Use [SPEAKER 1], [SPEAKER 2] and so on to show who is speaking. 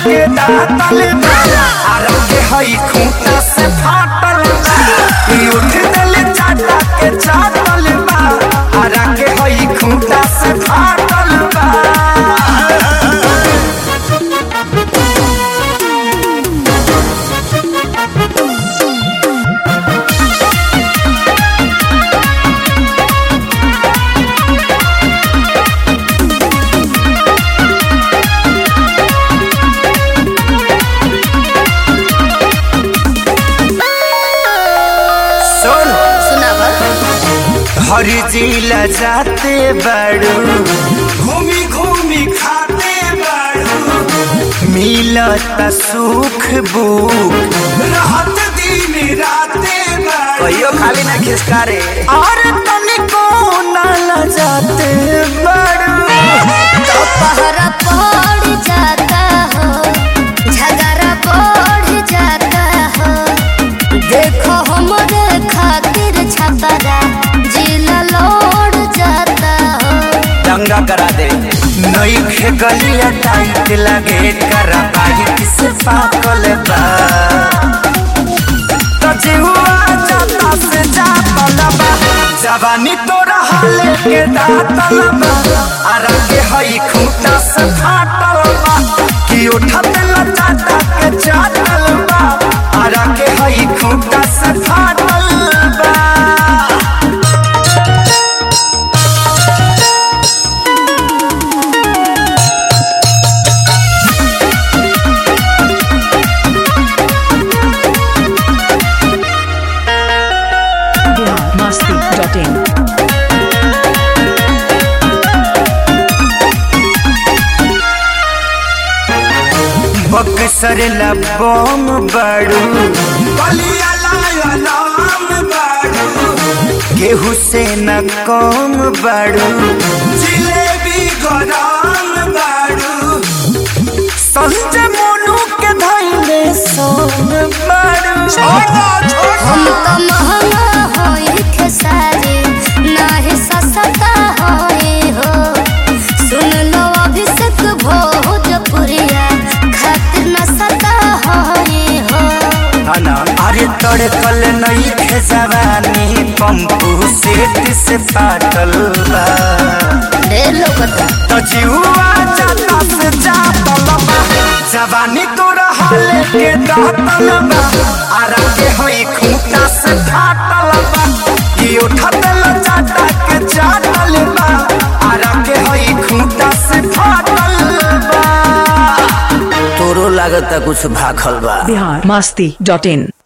[SPEAKER 1] के दातल बा आरा के हई खूंटा से फाटल बा ई उठ देले चाटा के चाटल बा आरा के हई खूंटा से फाटल बा सुन
[SPEAKER 2] सुनावा
[SPEAKER 1] हर जिला जाते बड़ू घूमी घूमी खाते बड़ू मिलत सुख बुक रहत दिन राते कहियो खाली ना खिसकारे और तनिको ना लजाते बड़ू
[SPEAKER 2] तो पहरा पड़ जाता हो झगड़ा बढ़ जाता हो देखो हमरे खातिर छपरा जिला लौट जाता हो
[SPEAKER 1] दंगा करा दे नई खे गलिया टाइट लगे करा बाइक से पाकल बा तजुआ जाता से जातल बा जवानी तोरा हाले के दातल बा आरा के हई खूंटा से फाटल बा कि उठत लचाटा के चाटल बा आरा के हई खूंटा से फाटल बा
[SPEAKER 3] biharmasti.in
[SPEAKER 1] बक्सर लबोम बड़ू गेहूँ से न कम बड़ू जिलेबी गरम बड़ू संजय मोनू के धैले सोन बड़ू
[SPEAKER 2] हम तो महंगा होई खेसारी नाही सस्ता होई हो सुन लो अभिषेक भोजपुरिया खातिर न सता होई हो
[SPEAKER 1] अना अरे तड़कल नहीं थे जवानी पंपू सेठ से पाटल बा
[SPEAKER 2] ढेर लोगता
[SPEAKER 1] तो जीवा जाता से जातल बा जवानी तोरा हाले के दातल बा आरा के होई खूंटा से फाटल बा ई उठत लचाटा के चाटल बा आरा के होई खूंटा से फाटल बा तोरो लागता कुछ भाखल बा
[SPEAKER 3] biharmasti.in